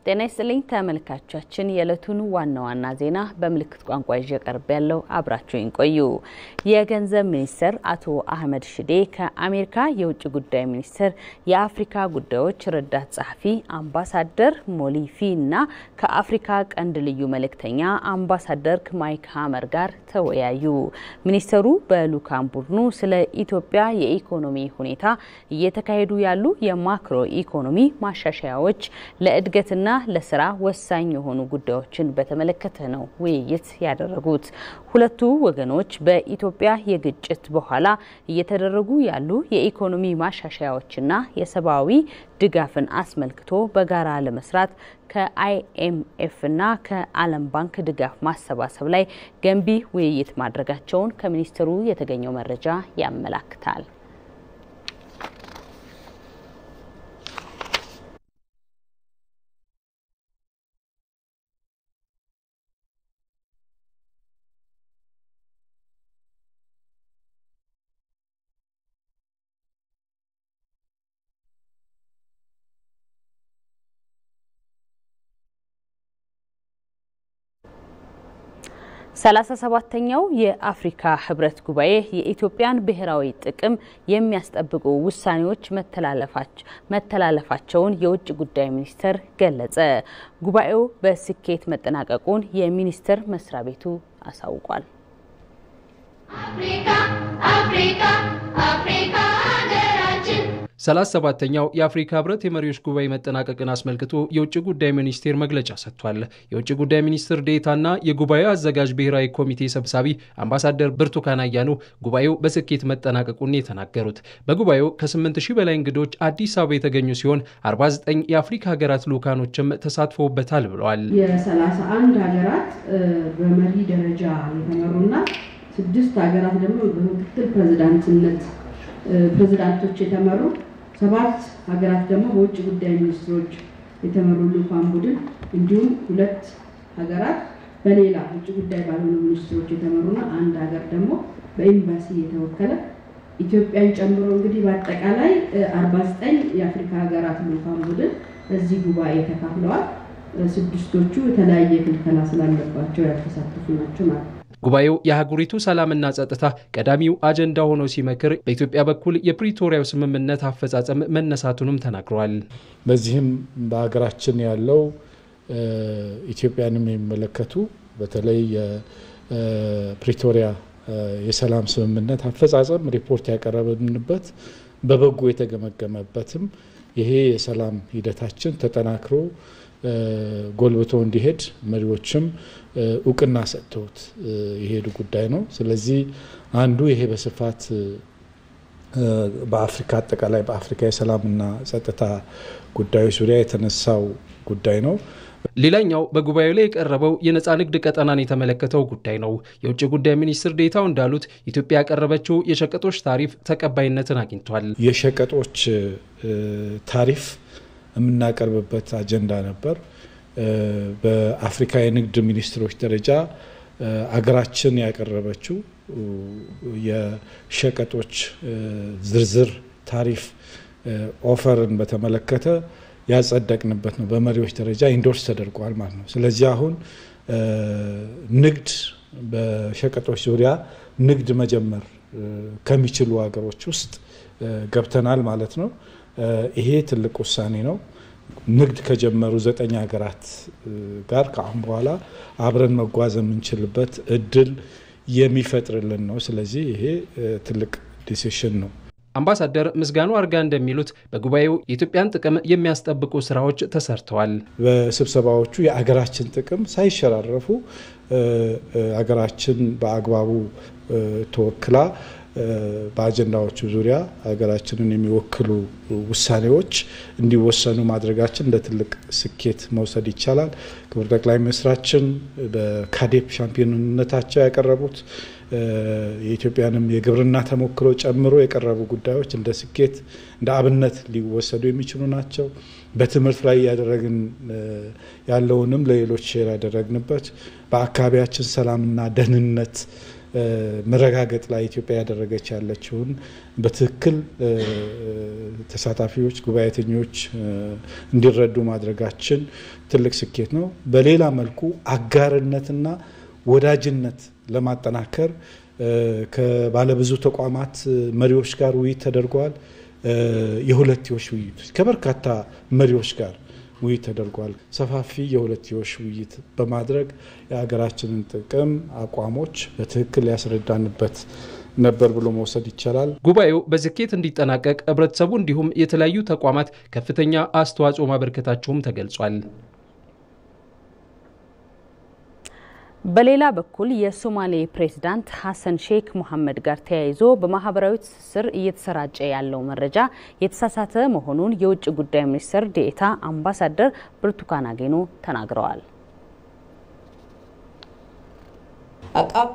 ጤና ይስጥልኝ ተመልካቾቻችን፣ የዕለቱን ዋና ዋና ዜና በምልክት ቋንቋ ይዤ ቀርብ ያለው አብራችሁኝ ቆዩ። የገንዘብ ሚኒስትር አቶ አህመድ ሽዴ ከአሜሪካ የውጭ ጉዳይ ሚኒስትር የአፍሪካ ጉዳዮች ረዳት ጸሐፊ አምባሳደር ሞሊፊ እና ከአፍሪካ ቀንድ ልዩ መልእክተኛ አምባሳደር ማይክ ሀመር ጋር ተወያዩ። ሚኒስተሩ በልዑካን ቡድኑ ስለ ኢትዮጵያ የኢኮኖሚ ሁኔታ፣ እየተካሄዱ ያሉ የማክሮ ኢኮኖሚ ማሻሻያዎች ለእድገትና ለስራ ወሳኝ የሆኑ ጉዳዮችን በተመለከተ ነው ውይይት ያደረጉት። ሁለቱ ወገኖች በኢትዮጵያ የግጭት በኋላ እየተደረጉ ያሉ የኢኮኖሚ ማሻሻያዎችና የሰብአዊ ድጋፍን አስመልክቶ በጋራ ለመስራት ከአይኤምኤፍና ከዓለም ባንክ ድጋፍ ማሰባሰብ ላይ ገንቢ ውይይት ማድረጋቸውን ከሚኒስትሩ የተገኘው መረጃ ያመላክታል። ሰላሳ ሰባተኛው የአፍሪካ ህብረት ጉባኤ የኢትዮጵያን ብሔራዊ ጥቅም የሚያስጠብቁ ውሳኔዎች መተላለፋቸውን የውጭ ጉዳይ ሚኒስቴር ገለጸ። ጉባኤው በስኬት መጠናቀቁን የሚኒስቴር መስሪያ ቤቱ አሳውቋል። አፍሪካ አፍሪካ አፍሪካ ሀገራችን ሰላሳ ሰባተኛው የአፍሪካ ህብረት የመሪዎች ጉባኤ መጠናቀቅን አስመልክቶ የውጭ ጉዳይ ሚኒስቴር መግለጫ ሰጥቷል። የውጭ ጉዳይ ሚኒስትር ዴኤታና የጉባኤው አዘጋጅ ብሔራዊ ኮሚቴ ሰብሳቢ አምባሳደር ብርቱካን አያኑ ጉባኤው በስኬት መጠናቀቁን የተናገሩት በጉባኤው ከ8 ሺህ በላይ እንግዶች አዲስ አበባ የተገኙ ሲሆን 49 የአፍሪካ ሀገራት ልዑካኖችም ተሳትፎበታል ብለዋል። የ31 ሀገራት በመሪ ደረጃ የተመሩና ስድስት ሀገራት ደግሞ በምክትል ፕሬዚዳንትነት ፕሬዚዳንቶች የተመሩ ሰባት ሀገራት ደግሞ በውጭ ጉዳይ ሚኒስትሮች የተመሩ ልዑካን ቡድን እንዲሁም ሁለት ሀገራት በሌላ ውጭ ጉዳይ ባልሆኑ ሚኒስትሮች የተመሩና አንድ ሀገር ደግሞ በኤምባሲ የተወከለ ኢትዮጵያን ጨምሮ እንግዲህ በአጠቃላይ አርባ ዘጠኝ የአፍሪካ ሀገራት ልዑካን ቡድን በዚህ ጉባኤ ተካፍለዋል። ስድስቶቹ የተለያየ ክልከላ ስላለባቸው ያልተሳተፉ ናቸው ማለት ነው። ጉባኤው የአህጉሪቱ ሰላምና ጸጥታ ቀዳሚው አጀንዳ ሆኖ ሲመክር በኢትዮጵያ በኩል የፕሪቶሪያው ስምምነት አፈጻጸም መነሳቱንም ተናግረዋል። በዚህም በሀገራችን ያለው ኢትዮጵያንም የሚመለከቱ በተለይ የፕሪቶሪያ የሰላም ስምምነት አፈጻጸም ሪፖርት ያቀረብንበት በበጎ የተገመገመበትም ይሄ የሰላም ሂደታችን ተጠናክሮ ጎልብቶ እንዲሄድ መሪዎችም እውቅና ሰጥተውት የሄዱ ጉዳይ ነው። ስለዚህ አንዱ ይሄ በስፋት በአፍሪካ አጠቃላይ በአፍሪካ የሰላምና ጸጥታ ጉዳዮች ዙሪያ የተነሳው ጉዳይ ነው። ሌላኛው በጉባኤው ላይ የቀረበው የነፃ ንግድ ቀጠናን የተመለከተው ጉዳይ ነው። የውጭ ጉዳይ ሚኒስትር ዴኤታው እንዳሉት ኢትዮጵያ ያቀረበችው የሸቀጦች ታሪፍ ተቀባይነትን አግኝቷል። የሸቀጦች ታሪፍ የምናቀርብበት አጀንዳ ነበር። በአፍሪካ የንግድ ሚኒስትሮች ደረጃ አገራችን ያቀረበችው የሸቀጦች ዝርዝር ታሪፍ ኦፈርን በተመለከተ ያጸደቅንበት ነው። በመሪዎች ደረጃ ኢንዶርስ ተደርጓል ማለት ነው። ስለዚህ አሁን ንግድ በሸቀጦች ዙሪያ ንግድ መጀመር ከሚችሉ ሀገሮች ውስጥ ገብተናል ማለት ነው። ይሄ ትልቅ ውሳኔ ነው። ንግድ ከጀመሩ ዘጠኝ ሀገራት ጋር ከአሁን በኋላ አብረን መጓዝ የምንችልበት እድል የሚፈጥርልን ነው። ስለዚህ ይሄ ትልቅ ዲሲሽን ነው። አምባሳደር ምስጋኑ አርጋ እንደሚሉት በጉባኤው የኢትዮጵያን ጥቅም የሚያስጠብቁ ስራዎች ተሰርተዋል። በስብሰባዎቹ የአገራችን ጥቅም ሳይሸራረፉ አገራችን በአግባቡ ተወክላ በአጀንዳዎቹ ዙሪያ ሀገራችንን የሚወክሉ ውሳኔዎች እንዲወሰኑ ማድረጋችን እንደ ትልቅ ስኬት መውሰድ ይቻላል። ክቡር ጠቅላይ ሚኒስትራችን በካዴፕ ሻምፒዮንነታቸው ያቀረቡት የኢትዮጵያንም የግብርና ተሞክሮ ጨምሮ የቀረቡ ጉዳዮች እንደ ስኬት እንደ አብነት ሊወሰዱ የሚችሉ ናቸው። በትምህርት ላይ እያደረግን ያለውንም ለሌሎች ሼር ያደረግንበት በአካባቢያችን ሰላምና ደህንነት መረጋገጥ ላይ ኢትዮጵያ ያደረገች ያለችውን በትክክል ተሳታፊዎች፣ ጉባኤተኞች እንዲረዱ ማድረጋችን ትልቅ ስኬት ነው። በሌላ መልኩ አጋርነትና ወዳጅነት ለማጠናከር ከባለብዙ ተቋማት መሪዎች ጋር ውይይት ተደርጓል። የሁለትዮሽ ውይይቶች ከበርካታ መሪዎች ጋር ውይይት ተደርጓል። ሰፋፊ የሁለትዮሽ ውይይት በማድረግ የሀገራችንን ጥቅም አቋሞች በትክክል ያስረዳንበት ነበር ብሎ መውሰድ ይቻላል። ጉባኤው በስኬት እንዲጠናቀቅ ህብረተሰቡ እንዲሁም የተለያዩ ተቋማት ከፍተኛ አስተዋጽኦ ማበርከታቸውም ተገልጿል። በሌላ በኩል የሶማሌ ፕሬዝዳንት ሀሰን ሼክ ሙሐመድ ጋር ተያይዞ በማህበራዊ ትስስር እየተሰራጨ ያለው መረጃ የተሳሳተ መሆኑን የውጭ ጉዳይ ሚኒስትር ዴኤታ አምባሳደር ብርቱካን አጌኖ ተናግረዋል። አቃብ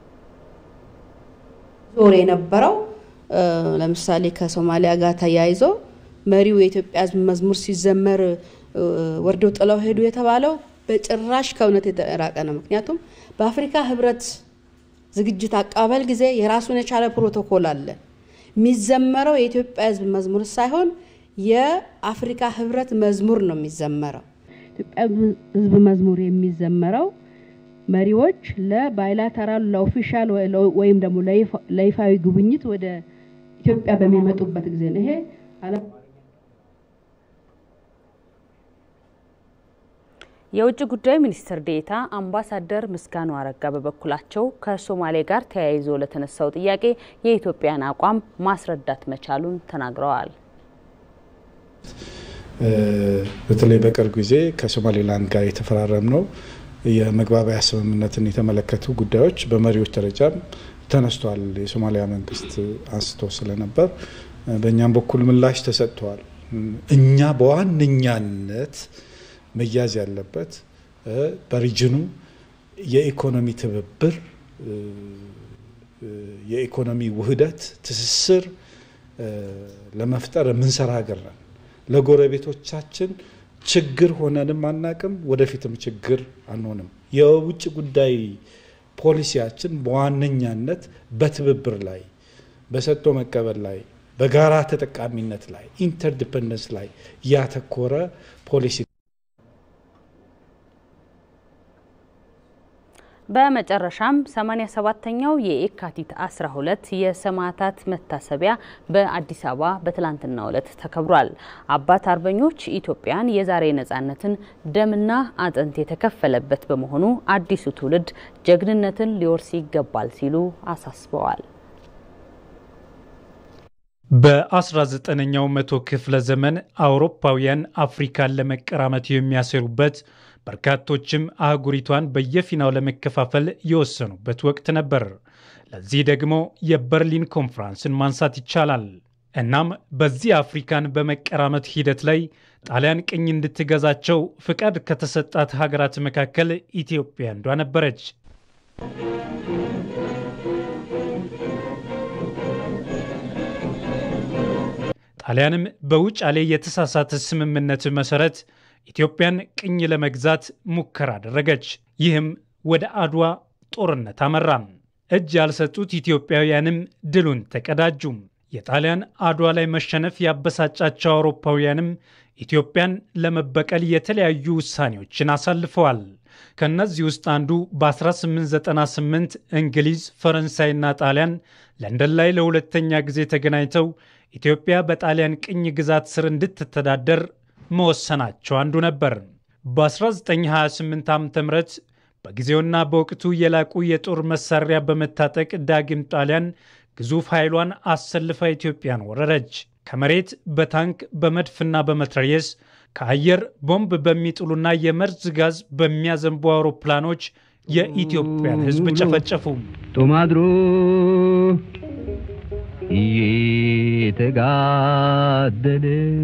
ዞር የነበረው ለምሳሌ ከሶማሊያ ጋር ተያይዞ መሪው የኢትዮጵያ ህዝብ መዝሙር ሲዘመር ወርደው ጥለው ሄዱ የተባለው በጭራሽ ከእውነት የተራቀ ነው። ምክንያቱም በአፍሪካ ህብረት ዝግጅት አቀባበል ጊዜ የራሱን የቻለ ፕሮቶኮል አለ። የሚዘመረው የኢትዮጵያ ህዝብ መዝሙር ሳይሆን የአፍሪካ ህብረት መዝሙር ነው የሚዘመረው። ኢትዮጵያ ህዝብ መዝሙር የሚዘመረው መሪዎች ለባይላተራል ለኦፊሻል ወይም ደግሞ ለይፋዊ ጉብኝት ወደ ኢትዮጵያ በሚመጡበት ጊዜ ነው። ይሄ የውጭ ጉዳይ ሚኒስትር ዴኤታ አምባሳደር ምስጋኑ አረጋ በበኩላቸው ከሶማሌ ጋር ተያይዞ ለተነሳው ጥያቄ የኢትዮጵያን አቋም ማስረዳት መቻሉን ተናግረዋል። በተለይ በቅርብ ጊዜ ከሶማሌላንድ ጋር የተፈራረም ነው የመግባቢያ ስምምነትን የተመለከቱ ጉዳዮች በመሪዎች ደረጃም ተነስቷል። የሶማሊያ መንግስት አንስቶ ስለነበር በእኛም በኩል ምላሽ ተሰጥተዋል። እኛ በዋነኛነት መያዝ ያለበት በሪጅኑ የኢኮኖሚ ትብብር፣ የኢኮኖሚ ውህደት፣ ትስስር ለመፍጠር የምንሰራ ሀገር ነን። ለጎረቤቶቻችን ችግር ሆነንም አናቅም፣ ወደፊትም ችግር አንሆንም። የውጭ ጉዳይ ፖሊሲያችን በዋነኛነት በትብብር ላይ፣ በሰጥቶ መቀበል ላይ፣ በጋራ ተጠቃሚነት ላይ፣ ኢንተርዲፐንደንስ ላይ ያተኮረ ፖሊሲ በመጨረሻም 87ኛው የየካቲት 12 የሰማዕታት መታሰቢያ በአዲስ አበባ በትላንትናው ዕለት ተከብሯል። አባት አርበኞች ኢትዮጵያን የዛሬ ነጻነትን ደምና አጥንት የተከፈለበት በመሆኑ አዲሱ ትውልድ ጀግንነትን ሊወርስ ይገባል ሲሉ አሳስበዋል። በ19ኛው መቶ ክፍለ ዘመን አውሮፓውያን አፍሪካን ለመቀራመት የሚያሰሩበት በርካቶችም አህጉሪቷን በየፊናው ለመከፋፈል የወሰኑበት ወቅት ነበር። ለዚህ ደግሞ የበርሊን ኮንፍራንስን ማንሳት ይቻላል። እናም በዚህ አፍሪካን በመቀራመት ሂደት ላይ ጣሊያን ቅኝ እንድትገዛቸው ፍቃድ ከተሰጣት ሀገራት መካከል ኢትዮጵያ አንዷ ነበረች። ጣሊያንም በውጫሌ የተሳሳተ ስምምነት መሰረት ኢትዮጵያን ቅኝ ለመግዛት ሙከራ አደረገች። ይህም ወደ አድዋ ጦርነት አመራ። እጅ ያልሰጡት ኢትዮጵያውያንም ድሉን ተቀዳጁ። የጣሊያን አድዋ ላይ መሸነፍ ያበሳጫቸው አውሮፓውያንም ኢትዮጵያን ለመበቀል የተለያዩ ውሳኔዎችን አሳልፈዋል። ከእነዚህ ውስጥ አንዱ በ1898 እንግሊዝ፣ ፈረንሳይና ጣሊያን ለንደን ላይ ለሁለተኛ ጊዜ ተገናኝተው ኢትዮጵያ በጣሊያን ቅኝ ግዛት ስር እንድትተዳደር መወሰናቸው አንዱ ነበር። በ1928 ዓ ም በጊዜውና በወቅቱ የላቁ የጦር መሳሪያ በመታጠቅ ዳግም ጣሊያን ግዙፍ ኃይሏን አሰልፋ ኢትዮጵያን ወረረች። ከመሬት በታንክ በመድፍና በመትረየስ ከአየር ቦምብ በሚጥሉና የመርዝ ጋዝ በሚያዘንቡ አውሮፕላኖች የኢትዮጵያን ሕዝብ ጨፈጨፉ። ጦማድሮ እየተጋደለ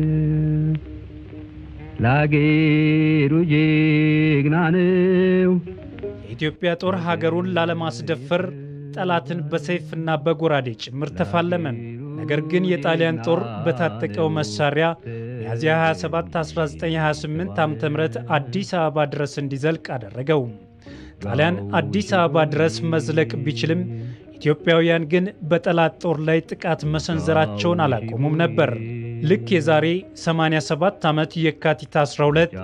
ለአገሩ ጀግና ነው። የኢትዮጵያ ጦር ሀገሩን ላለማስደፈር ጠላትን በሰይፍና በጎራዴ ጭምር ተፋለመ። ነገር ግን የጣሊያን ጦር በታጠቀው መሳሪያ ሚያዝያ 27 1928 ዓ ም አዲስ አበባ ድረስ እንዲዘልቅ አደረገው። ጣሊያን አዲስ አበባ ድረስ መዝለቅ ቢችልም ኢትዮጵያውያን ግን በጠላት ጦር ላይ ጥቃት መሰንዘራቸውን አላቆሙም ነበር። ልክ የዛሬ 87 ዓመት የካቲት 12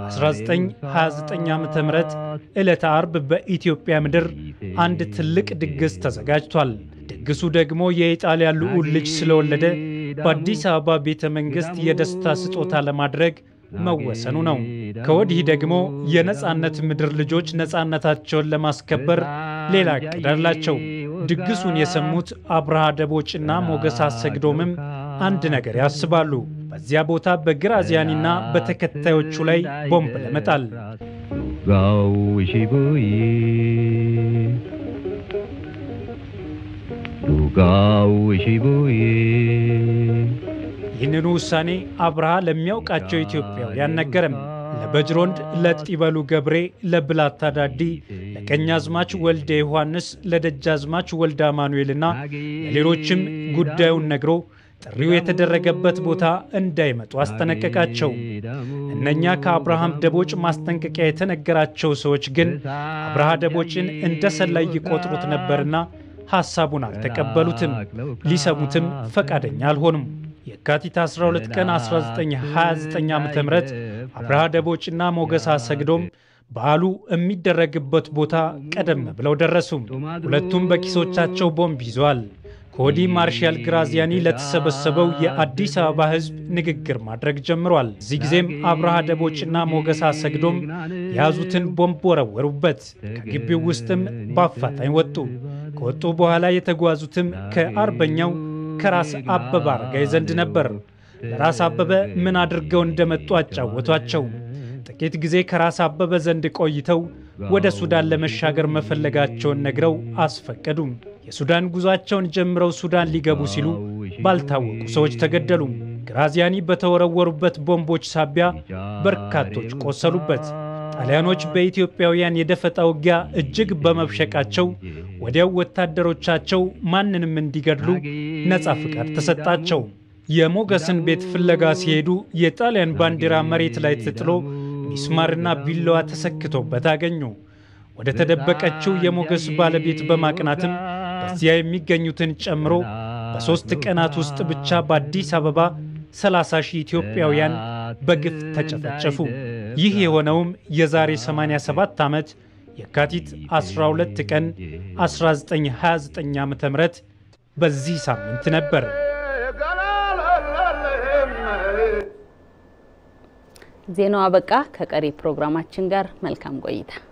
1929 ዓ ም ዕለተ አርብ በኢትዮጵያ ምድር አንድ ትልቅ ድግስ ተዘጋጅቷል። ድግሱ ደግሞ የኢጣሊያ ልዑል ልጅ ስለወለደ በአዲስ አበባ ቤተ መንግሥት የደስታ ስጦታ ለማድረግ መወሰኑ ነው። ከወዲህ ደግሞ የነፃነት ምድር ልጆች ነፃነታቸውን ለማስከበር ሌላ እቅድ አላቸው። ድግሱን የሰሙት አብርሃ ደቦጭና ሞገስ አሰግዶምም አንድ ነገር ያስባሉ። በዚያ ቦታ በግራዚያኒና በተከታዮቹ ላይ ቦምብ ለመጣል ጋው ሽቦዬ ዱጋው ሽቦዬ ይህንኑ ውሳኔ አብርሃ ለሚያውቃቸው ኢትዮጵያውያን ነገረም። ለበጅሮንድ፣ ለጢበሉ ገብሬ፣ ለብላታ ዳዲ፣ ለቀኛዝማች ወልደ ዮሐንስ፣ ለደጃዝማች ወልደ አማኑኤልና ለሌሎችም ጉዳዩን ነግሮ ጥሪው የተደረገበት ቦታ እንዳይመጡ አስጠነቀቃቸው። እነኛ ከአብርሃም ደቦጭ ማስጠንቀቂያ የተነገራቸው ሰዎች ግን አብርሃ ደቦጭን እንደ ሰላይ ይቆጥሩት ነበርና ሐሳቡን አልተቀበሉትም፣ ሊሰሙትም ፈቃደኛ አልሆኑም። የካቲት 12 ቀን 1929 ዓ ም አብርሃ ደቦጭና ሞገስ አሰግዶም በዓሉ የሚደረግበት ቦታ ቀደም ብለው ደረሱ። ሁለቱም በኪሶቻቸው ቦምብ ይዘዋል። ከወዲህ ማርሻል ግራዚያኒ ለተሰበሰበው የአዲስ አበባ ሕዝብ ንግግር ማድረግ ጀምሯል። እዚህ ጊዜም አብርሃ ደቦጭና ሞገስ አሰግዶም የያዙትን ቦምብ ወረወሩበት። ከግቢው ውስጥም በአፋጣኝ ወጡ። ከወጡ በኋላ የተጓዙትም ከአርበኛው ከራስ አበበ አረጋይ ዘንድ ነበር። ለራስ አበበ ምን አድርገው እንደመጡ አጫወቷቸው። ጥቂት ጊዜ ከራስ አበበ ዘንድ ቆይተው ወደ ሱዳን ለመሻገር መፈለጋቸውን ነግረው አስፈቀዱም። የሱዳን ጉዟቸውን ጀምረው ሱዳን ሊገቡ ሲሉ ባልታወቁ ሰዎች ተገደሉ። ግራዚያኒ በተወረወሩበት ቦምቦች ሳቢያ በርካቶች ቆሰሉበት። ጣሊያኖች በኢትዮጵያውያን የደፈጣ ውጊያ እጅግ በመብሸቃቸው ወዲያው ወታደሮቻቸው ማንንም እንዲገድሉ ነፃ ፍቃድ ተሰጣቸው። የሞገስን ቤት ፍለጋ ሲሄዱ የጣሊያን ባንዲራ መሬት ላይ ተጥሎ ሚስማርና ቢላዋ ተሰክቶበት አገኙ። ወደ ተደበቀችው የሞገስ ባለቤት በማቅናትም በዚያ የሚገኙትን ጨምሮ በሦስት ቀናት ውስጥ ብቻ በአዲስ አበባ 30 ሺህ ኢትዮጵያውያን በግፍ ተጨፈጨፉ። ይህ የሆነውም የዛሬ 87 ዓመት የካቲት 12 ቀን 1929 ዓ ም በዚህ ሳምንት ነበር። ዜናው አበቃ። ከቀሪ ፕሮግራማችን ጋር መልካም ቆይታ